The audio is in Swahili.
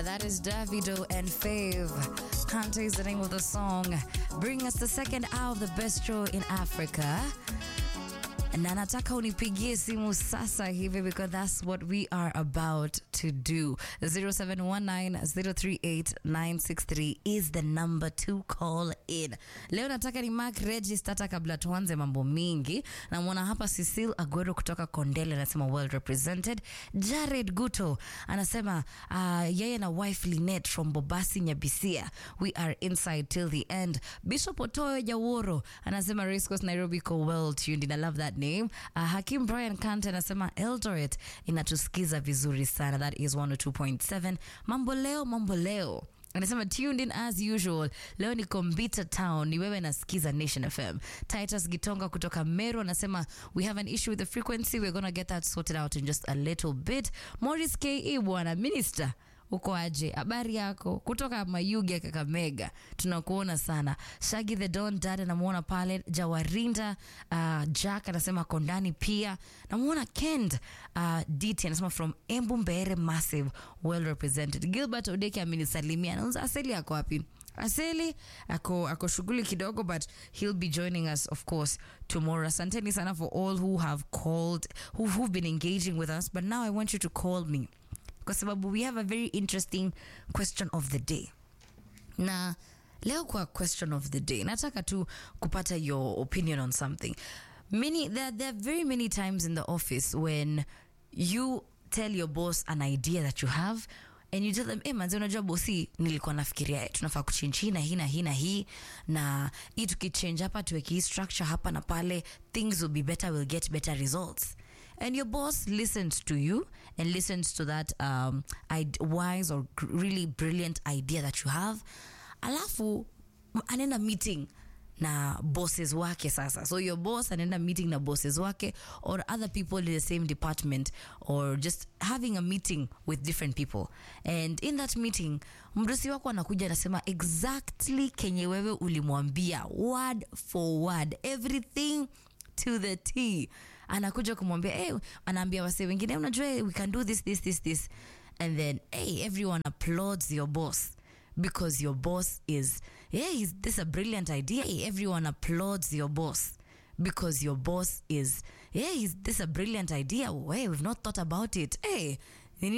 That is Davido and Fave. Kante is the name of the song. Bring us the second hour of the best show in Africa. Na nataka unipigie simu sasa hivi because that's what we are about to do. 0719038963 is the number to call in. Leo nataka ni mark register hata kabla tuanze mambo mingi. Namwona hapa Cecil Aguero kutoka Kondele anasema well represented. Jared Guto anasema uh, yeye na wife Linet from Bobasi Nyabisia. We are inside till the end. Bishop Otoyo Jaworo anasema Race Course Nairobi ko well tuned. I love that name. Uh, Hakim Brian Kante anasema Eldoret inatusikiza vizuri sana. That is 102.7. Mambo leo, mambo leo anasema tuned in as usual leo niko mbita town ni wewe nasikiza nation fm titus gitonga kutoka meru anasema we have an issue with the frequency we're gonna get that sorted out in just a little bit morris ke bwana minister uko aje habari yako kutoka mayuge kakamega tunakuona sana shagi the don dad anamwona pale jawarinda uh, jack anasema kondani pia namwona kend uh, dt anasema from embu mbere massive well represented gilbert odeki amenisalimia nauza aseli ako wapi aseli ako, ako shughuli kidogo but he'll be joining us of course tomorrow asanteni sana for all who have called who, who've been engaging with us but now i want you to call me kwa sababu we have a very interesting question of the day na leo kwa question of the day nataka tu kupata your opinion on something many there, there are very many times in the office when you tell your boss an idea that you have and you tell them hey, manzi unajua bosi nilikuwa nafikiria eh, tunafaa kuchange hii na hii na hii na hii na hii tukichange hapa tuweke hii structure hapa na pale things will be better we'll get better results and your boss listens to you and listens to that um, id- wise or gr- really brilliant idea that you have alafu anaenda meeting na bosses wake sasa so your boss anaenda meeting na bosses wake or other people in the same department or just having a meeting with different people and in that meeting mdosi wako anakuja anasema exactly kenye wewe ulimwambia word for word everything to the t anakuja kumwambia hey, anaambia wase wengine unajua we can do this this this this and then hey, everyone applauds your boss because your boss is yeah he's, this is a brilliant idea Hey, everyone applauds your boss because your boss is yeah he's, this is a brilliant idea hey, we've not thought about it hey